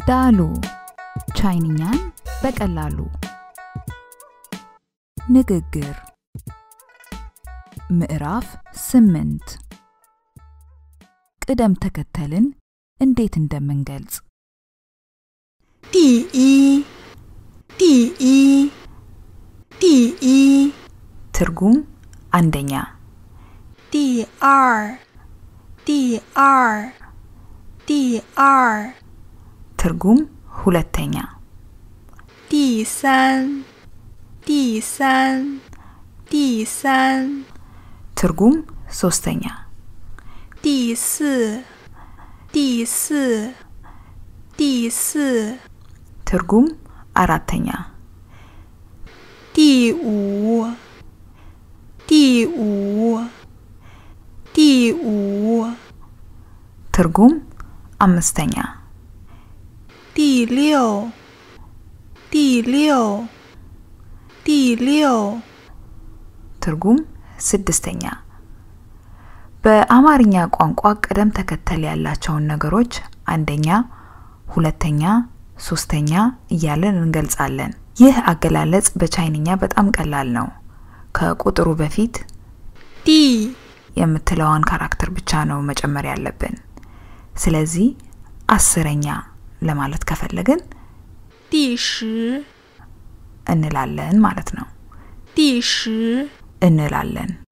ዳሉ ቻይንኛን በቀላሉ ንግግር ምዕራፍ ስምንት ቅደም ተከተልን እንዴት እንደምንገልጽ 第一，第一，第一， ትርጉም አንደኛ 第二，第二，第二， ትርጉም ሁለተኛ 第三，第三，第三， ትርጉም ሶስተኛ 第四，第四，第四， ትርጉም አራተኛ 第五，第五，第五， ትርጉም አምስተኛ 第六，第六，第六， ትርጉም ስድስተኛ በአማርኛ ቋንቋ ቅደም ተከተል ያላቸውን ነገሮች አንደኛ፣ ሁለተኛ፣ ሶስተኛ እያለን እንገልጻለን። ይህ አገላለጽ በቻይንኛ በጣም ቀላል ነው። ከቁጥሩ በፊት 第 የምትለዋን ካራክተር ብቻ ነው መጨመር ያለብን። ስለዚህ አስረኛ ለማለት ከፈለግን 第十， እንላለን ማለት ነው። 第十， እንላለን